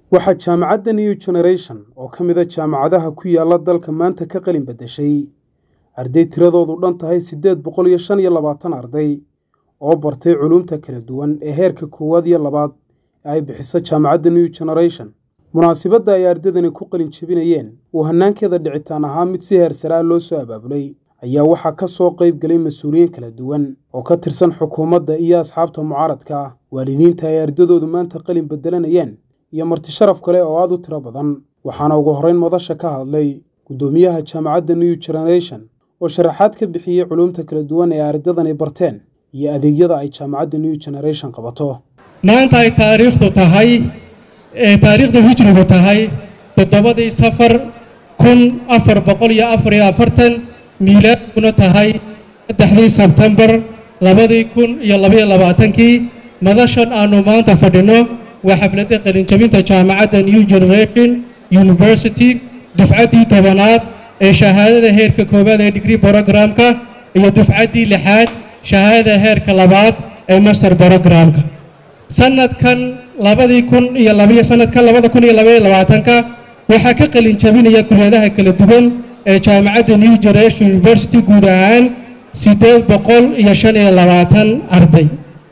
waxaa jaamacadda new generation oo ka mid a jaamacadaha ku yaala dalka maanta ka qalin beddeshay arday tiradoodu dhan tahay siddeed boqol iyo shan iyo labaatan arday oo bartay culuumta kala duwan ee heerka koowaad iyo labaad ee ay bixiso jaamacadda new generation munaasibadda ay ardaydani ku qalin jebinayeen uu hannaankeeda dhicitaan ahaa mid si heersaraa loo soo abaabulay ayaa waxaa ka soo qayb galay mas-uuliyiin kala duwan oo ka tirsan xukuumadda iyo asxaabta mucaaradka ah waalidiinta ay ardadoodu maanta qalin beddelanayeen iyo marti sharaf kale oo aad u tiro badan waxaana ugu horrayn madasha ka hadlay guddoomiyaha jaamacadda new generation oo sharaxaad ka bixiyey culuumta kala duwan ee ardadani barteen iyo adeegyada ay jaamacadda new generation qabato maanta ay taariikhdu tahay ee taariikhda hijrigu tahay toddobadii safar kun afar boqol iyo afar iyo afartan miilaadkuna tahay saddexdii sebtembar labadii kun iyo labaiyo labaatankii madashan aannu maanta fadhinno waa xafladda qalinjabinta jaamacadda new generation university dufcaddii tobanaad ee shahaadada heerka koowaad ee digrii brogramka iyo dufcaddii lixaad shahaadada heerka labaad ee master brogramka sanadkan labadii kun iyo labaiyo sanadkan labada kun iyo labaiyo labaatanka waxaa ka qalin jabinaya kuleedaha kala duwan ee jaamacadda new generation university guud ahaan siddeed boqol iyo shan iyo labaatan arday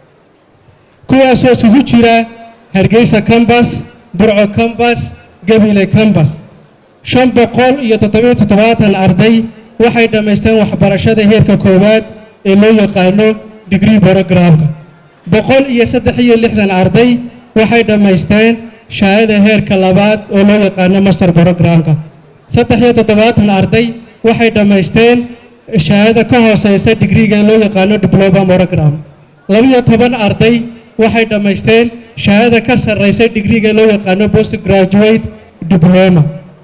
kuwaasoo isugu jira hargeysa cambas burco cambas gabile cambas shan boqol iyo toddobiyo toddobaatan arday waxay dhammaysteen waxbarashada heerka koowaad ee loo yaqaano digrii brogramka boqol iyo saddex iyo lixdan arday waxay dhammaysteen shahaadada heerka labaad oo loo yaqaano master brogramka saddex iyo toddobaatan arday waxay dhammaysteen shahaadada ka hooseysa digriga ee loo yaqaano diploma program labiyo toban arday waxay dhammaysteen shahaadada ka sarreysa digriga ee loo yaqaano post graduate diploma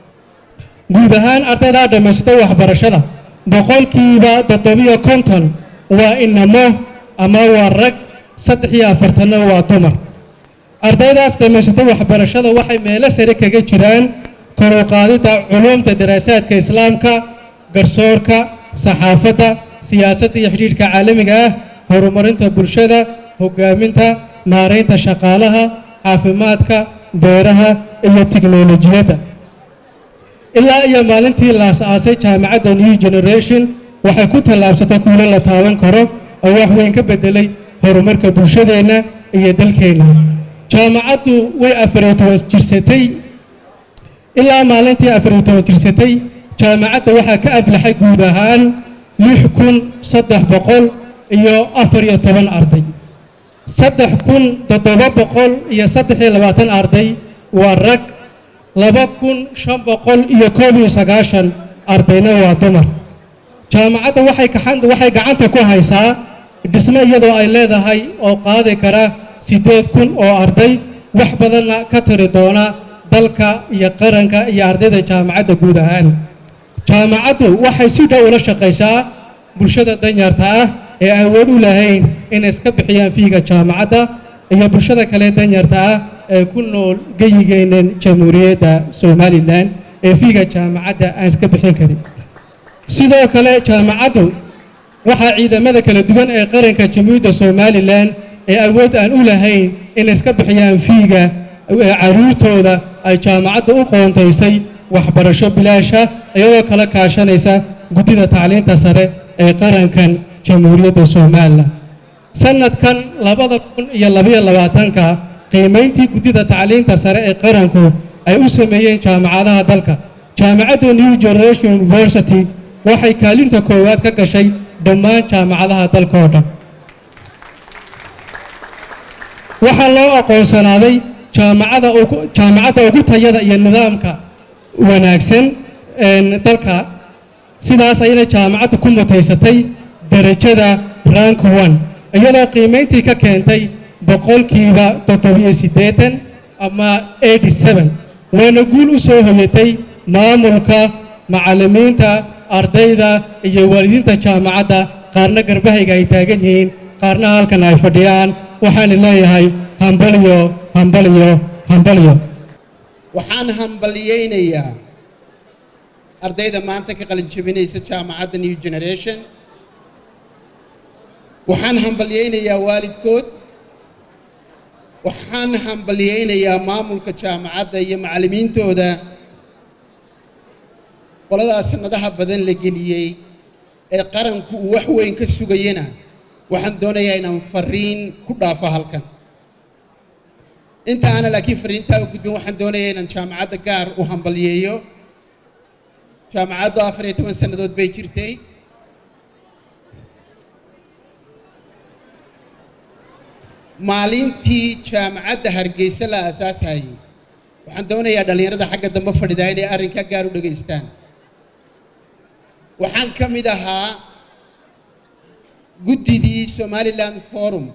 guud ahaan ardaydaa dhammaystay waxbarashada boqolkiiba toddobiyo konton waa inamo ama waa rag saddex iyo afartanna waa dumar ardaydaas dhammaysatay waxbarashada waxay meelo sare kaga jiraan koruqaadida culuumta daraasaadka islaamka garsoorka saxaafadda siyaasadda iyo xidhiidhka caalamiga ah horumarinta bulshada hogaaminta maaraynta shaqaalaha caafimaadka beeraha iyo tiknolojiyadda ilaa iyo maalintii la as-aasay jaamacadda new generation waxay ku tallaabsatay kuulo la taaban karo oo wax weyn ka beddelay horumarka bulshadeenna iyo dalkeenna jaamacaddu way afariyo toban jirsatay ilaa maalintii afariyo toban jirsatay jaamacadda waxaa ka aflaxay guud ahaan lix kun saddex boqol iyo afar iyo toban arday saddex kun toddoba boqol iyo saddex iyo labaatan arday waa rag laba kun shan boqol iyo koob iyo sagaashan ardayna waa dumar jaamacadda waxay waxay gacanta ku haysaa dhismo iyadoo ay leedahay oo qaadi kara siddeed kun oo arday wax badanna ka tiri doona dalka iyo qaranka iyo ardayda jaamacadda guud ahaan jaamacaddu waxay si dhow ula shaqaysaa bulshada danyarta ah ee awood u lahayn inay iska bixiyaan fiiga jaamacadda iyo bulshada kale danyarta ah ee ku nool geyigeenan jamhuuriyadda somalilan ee fiiga jaamacadda aan iska bixin karin sidoo kale jaamacaddu waxaa ciidamada kala duwan ee qaranka jamhuuriyadda somalilan ee awood aan u lahayn inay iska bixiyaan fiiga caruurtooda ay jaamacadda u qoontaysay waxbarasho bilaasha iyadoo kala kaashanaysa guddida tacliinta sare ee qarankan jamhuuriyadda somalilan sanadkan labada kun iyo labaiyo labaatanka qiimayntii guddida tacliinta sare ee qaranku ay u sameeyeen jaamacadaha dalka jaamacadda new generation university waxay kaalinta koowaad ka gashay dhammaan jaamacadaha dalka oo dhan waxaa loo aqoonsanaaday jaamacada jaamacadda ugu tayada iyo nidaamka wanaagsan dalka sidaas ayana jaamacaddu ku mutaysatay derajada rank one iyadoo qiimayntii ka keentay boqolkiiba toddobiyo siddeetan ama eighty seven waana guul u soo hoyatay maamulka macallimiinta ardayda iyo waalidiinta jaamacadda qaarna garbahayga ay taagan yihiin qaarna halkan ay fadhiyaan waxaana leeyahay hambalyo hambalyo hambalyo waxaan hambalyaynayaa ardayda maanta ka qalin jebinaysa jaamacadda new generation waxaan hambalyaynayaa waalidkood waxaan hambalyaynayaa maamulka jaamacadda iyo macallimiintooda qoladaas sanadaha badan la geliyey ee qaranku uu wax weyn ka sugayana waxaan doonayaa inaan fariin ku dhaafo halkan inta aana laakiin fariintaa u gudbin waxaan doonayaa inaan jaamacadda gaar u hambalyeeyo jaamacaddu afar iyo toban sannadood bay jirtay maalintii jaamacadda hargeysa la aasaasayay waxaan doonayaa dhallinyarada xagga dambe fadhidaa inay arrinkaa gaar u dhegaystaan waxaan ka mid ahaa guddidii somaliland forum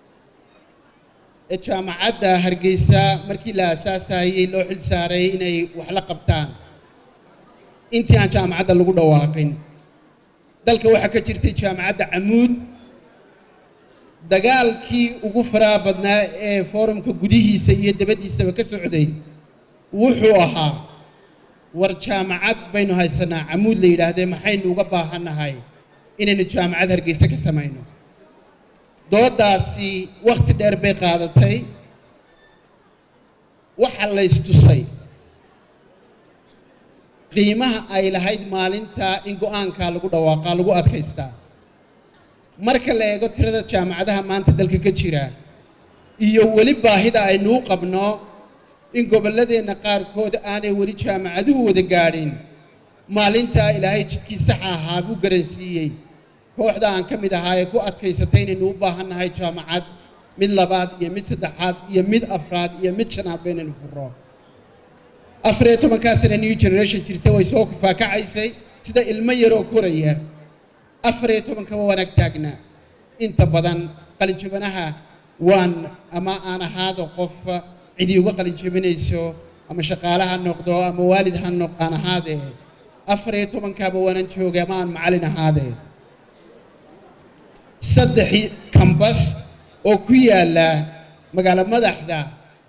ee jaamacadda hargeysa markii la aasaasayey loo xil saaray inay wax la qabtaan intii aan jaamacadda lagu dhawaaqin dalka waxaa ka jirtay jaamacadda camuud dagaalkii ugu faraha badnaa ee foorumka gudihiisa iyo dabaddiisaba ka socday wuxuu ahaa war jaamacad baynu haysanaa camuud la yidhaahdee maxaynu uga baahannahay inaynu jaamacad hargeysa ka samayno dooddaasi wakhti dheer bay qaadatay waxaa la ystusay qiimaha ay lahayd maalinta in go-aankaa lagu dhawaaqaa lagu adkaystaa marka la eego tirada jaamacadaha maanta dalka ka jira iyo weli baahida aynu u qabno in gobolladeenna qaarkood aanay weli jaamacaduhu wada gaadhin maalintaa ilaahay jidkii saxa ahaa buu garansiiyey kooxda aan ka mid ahaa ee ku adkaysatay inaynu u baahannahay jaamacad mid labaad iyo mid saddexaad iyo mid afraad iyo mid shanaad baynaynu furro afar iyo tobankaa sana new generation jirta way soo kufaakacaysay sida ilmo yaroo koraya afar iyo tobankaba wanaag taagnaa inta badan qalinjabanaha waan ama aan ahaado qof cidii uga qalinjabinayso ama shaqaale ha noqdo ama waalid ha noq aan ahaadee afar iyo tobankaaba waanan joogay ama aan macallin ahaadee saddex kambas oo ku yaalla magaalo madaxda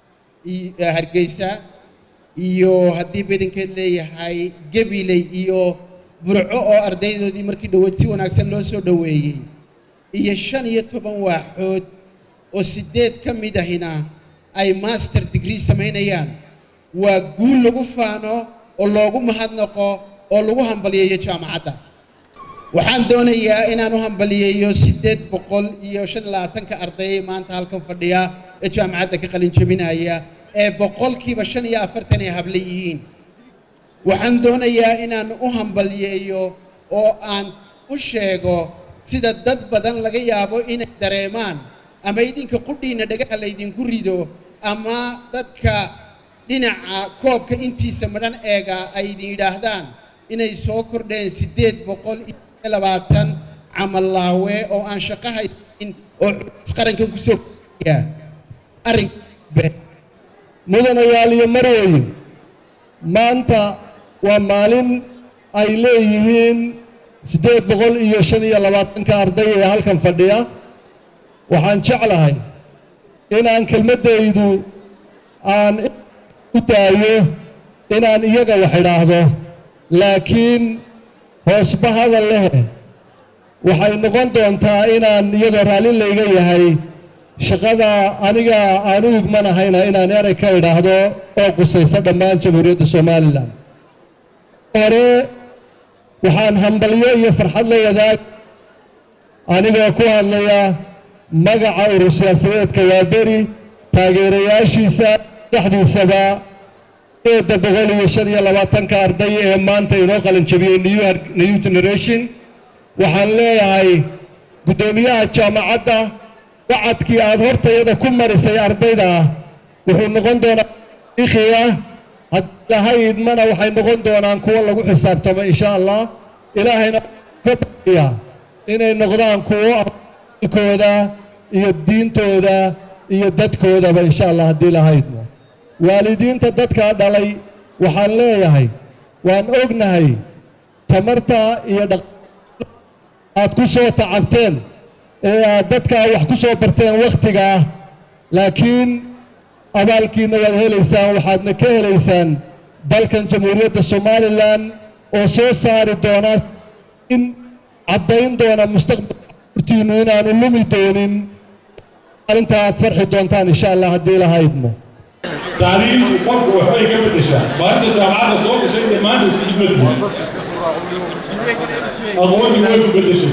hargeysa iyo haddii badankeed leeyahay gabiley iyo burco oo ardaydoodii markii dhoweed si wanaagsan loo soo dhoweeyey iyo shan iyo toban waaxood oo siddeed ka mid ahina ay master degree samaynayaan waa guul lagu faano oo loogu mahadnaqo oo lagu hambaliyeeyo jaamacadda waxaan doonayaa inaan u hambaliyeeyo siddeed boqol iyo shan iyo labaatanka arday maanta halkan fadhiya ee jaamacadda ka qalin jebinaya ee boqolkiiba shan iyo afartan ay habla yihiin waxaan doonayaa inaan u hambaliyeeyo oo aan u sheego sida dad badan laga yaabo inay dareemaan ama idinka qudhiinna dhagaha laydinku rido ama dadka dhinaca koobka intiisa madhan eega ay idin yidhaahdaan inay soo kordheen siddeed boqol iyo labaatan camallaawe oo aan shaqo haysanin oo qaranka kusoo kordhiya arrinka mudanayaal iyo marweyn maanta waa maalin ay leeyihiin siddeed boqol iyo shan iyo labaatanka arday ee halkan fadhiya waxaan jeclahay inaan kelmaddaydu aan u daayo inaan iyaga wax idhaahdo laakiin hoosba hadal leh waxay noqon doontaa inaan iyadoo raalli layga yahay shaqada aniga aan u igmanahayna inaan erey ka idhaahdo oo qusaysa dhammaan jamhuuriyadda somalilan hore waxaan hambalyo iyo farxad la wadaag anigoo ku hadlaya magaca urur siyaasadeedka waaberi taageerayaashiisa dhexdiisaba eedda boqol iyo shan iyo labaatanka arday ee maanta inoo qalin jabiyey new generation waxaan leeyahay guddoomiyaha jaamacadda wacadkii aada hortayada ku marisay ardayda wuxuu noqon doonaa taariikhi ah haddii lahay idmana waxay noqon doonaan kuwo lagu xisaabtamo insha allah ilaahayna ka bariya inay noqdaan kuwo kooda iyo diintooda iyo dadkoodaba insha allah haddii lahay idmo waalidiinta dadkaa dhalay waxaan leeyahay waan ognahay tamarta iyo dhaq aad ku soo tacabteen ee aad dadkaa wax ku soo barteen wakhtiga ah laakiin abaalkiina waad helaysaan waxaadna ka helaysaan dalkan jamhuuriyadda somalilan oo soo saari doonaa in caddayn doona mustaqbalka urtiinnu inaanu lumi doonin maalinta aad farxi doontaan insha allah haddii ilaha idmo tacliimtu qofku waxbay ka beddeshaa maalinta jaamacadda soo gashay iyo maanta isku xidmatihi aqoontii way ku beddeshay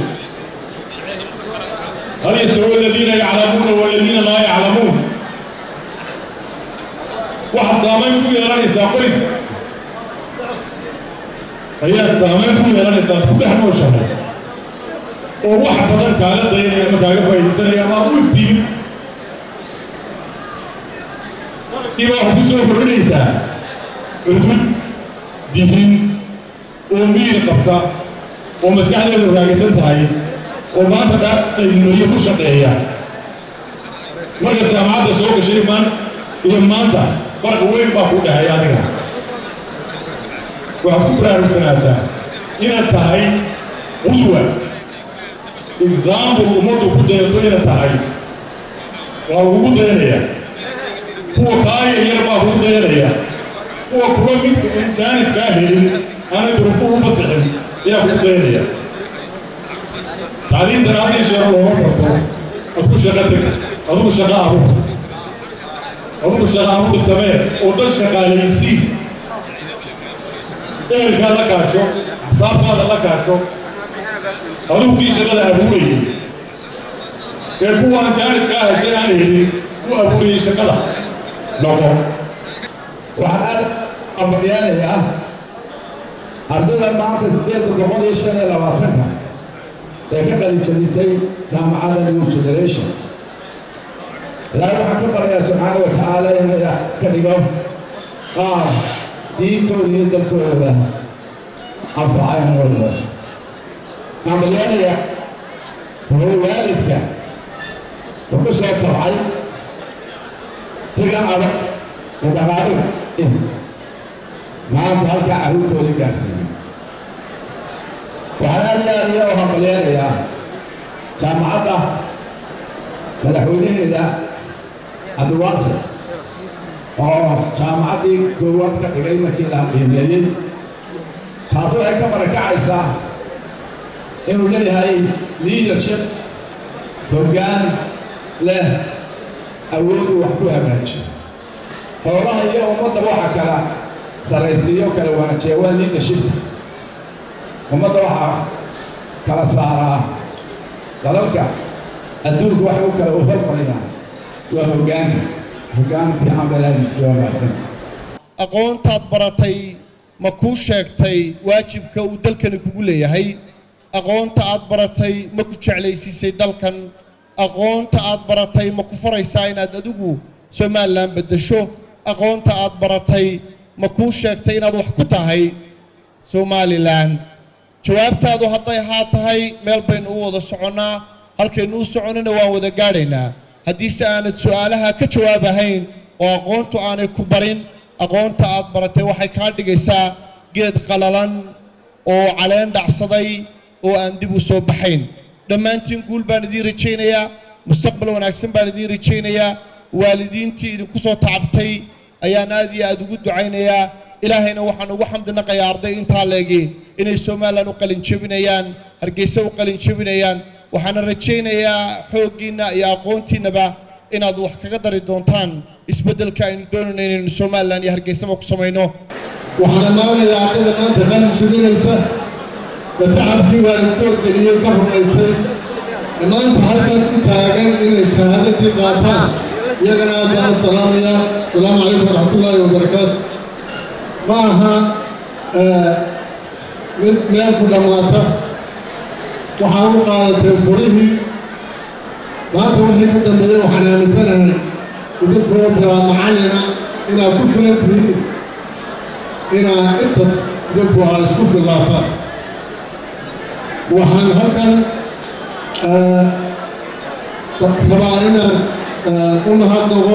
hal yastawi aladiina yaclamuuna waladiina laa yaclamuun waxaad saamayn ku yeelanaysaa qoyska ayaad saamayn ku yeelanaysaa ku dhex nooshahay oo wax badan kaaga dayanaya ama kaaga faa'iidaysanaya ama aad u iftiimin iba waxaad ku soo kordhinaysaa cudud dihin oo miir qabta oo maskaxdeedu raagaysan tahay oo maanta dhaaiyo ku shaqeeya marka jaamacadda soo gashay maan iyo maanta farqi weyn baa ku dhexeeya adiga waxaad ku baraarugsanaataa inaad tahay qudwa example ummaddu ku dayato inaad tahay waa lagugu dayanaya kuwa kaa yaryar baa kugu dayanaya kuwa kuwa midka aan jaanis kaa helin aanay durufuhu u fasixin ayaa kugu dayanaya tacliintana haddii sheer looma barto ad ku shaqo teg adugu shaqo abuur adugu shaqo abuur samee oo dad shaqaalaysiin ehelkaad la kaasho axsaabtaada la kaasho adugu kii shaqada abuurayay ee kuwaan jaanis kaa heshay aan helin ku abuurayay shaqada noqo waxaan aad ambalyaanayaa ardayda maanta siddeedda boqol iyo shan iyo labaatanka ee ka qalijabistay jaamacadda new generation ilaahay waxaan ka baryayaa subxaana wa tacaala inuu ka dhigo qaar diintooda iyo dalkooda anfacayan walba ambalyaanaya wuxuu waalidka wuxu soo tabcay tigan adag ee dhaqaaliga maanta halkaa carruurtooda gaarsiiyey waxaan aad iyo aad iyo u hambalyeenayaa jaamacadda madaxweynaheeda cabdiwaasi oo jaamacaddii koowaad ka dhigay markii la qiimeeyey taasi waxay ka barakacaysaa inuu leeyahay leadership hoggaan leh awooduu wax ku hagaajiyo xoolaha iyo ummadda waxa kala saraysiiyo kala wanaajiya waa leadershipka ummadda waxaa kala saaraa dalalka adduunka waxay u kala hormarayaan waa hoggaanka hoggaan fiican baa ilaahaysiiya waa mahadsanta aqoontaad baratay ma kuu sheegtay waajibka uu dalkani kugu leeyahay aqoonta aad baratay ma ku jeclaysiisay dalkan aqoonta aad baratay ma ku faraysaa inaad adigu somalilan beddesho aqoonta aad baratay ma kuu sheegtay inaad wax ku tahay somalilan jawaabtaadu hadday haa tahay meel baynu u wada soconnaa halkaynu u soconnana waan wada gaadhaynaa haddiise aanad su'aalaha ka jawaabahayn oo aqoontu aanay ku barin aqoonta aad baratay waxay kaa dhigaysaa geed qalalan oo caleen dhacsaday oo aan dib u soo baxayn dhammaantiin guul baan idiin rajaynayaa mustaqbal wanaagsan baan idiin rajaynayaa waalidiintii idinku soo tacabtay ayaan aad iyo aad ugu ducaynayaa ilaahayna waxaan ugu xamdinaqayaa arday intaa leegi inay somalilan u qalin jebinayaan hargeysa u qalin jebinayaan waxaana rajaynayaa xooggiinna iyo aqoontiinnaba inaad wax kaga dari doontaan isbeddelka aynu doonayno inaynu somalilan iyo hargeysaba ku samayno waxaan ammaanayaa ardayda maanta qalin jebinaysa ee tacabkii waalidkood geliyey ka rumaysay ee maanta halkan u taagan inay shahaadadii qaataan iyagana aad baan u salaamayaa asalaamu calaykum waraxmatullaahi wabarakaatu ma aha mid meel ku dhammaata waxaan u qaadatay furihii maanta wixii ka dambeeyey waxaan aaminsanahay idinkoo bilaa macallina inaad ku filan tihiin inaad inta idinku aa isku fillaataan waxaan halkan rabaa inaan u mahadnaqo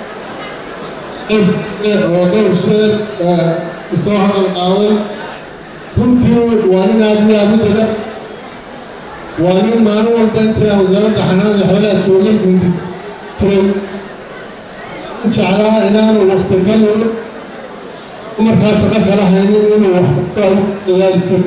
oo dhowr sheer isoo hadal qaaday runtii waa nin aad iyo aad u dada waa nin maalin walba intii wasaaradda xanaanada xoolaha joogay hindis tiray jeclaa inaanu wakti ka lulo markaa shaqo kala haynin inuu wax dadaali jiro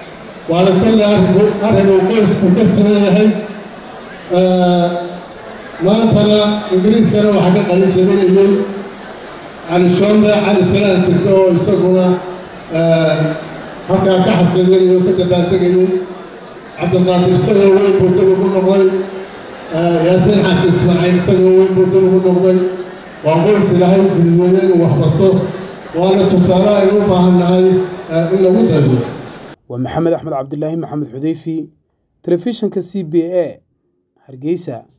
waana kolle arrinku arrin uu qoysku ka siman yahay maantana ingiriiskana waxaa ka qalin jebinayey cali shombe cali salaan tirdo oo isaguna halkaa ka xafladanayo ka dabaaldegayey cabdiqaadir isagoo weyn buu dib ugu noqday yaasiin xaaji ismaaciil isagoo weyn buu dib ugu noqday waa qoys ilaahay u fududeeyey inuu waxbarto waana tusaale aynu u baahan nahay in lagu daydo waa maxamed axmed cabdilaahi maxamed xudeyfi telefishinka c b a hargeysa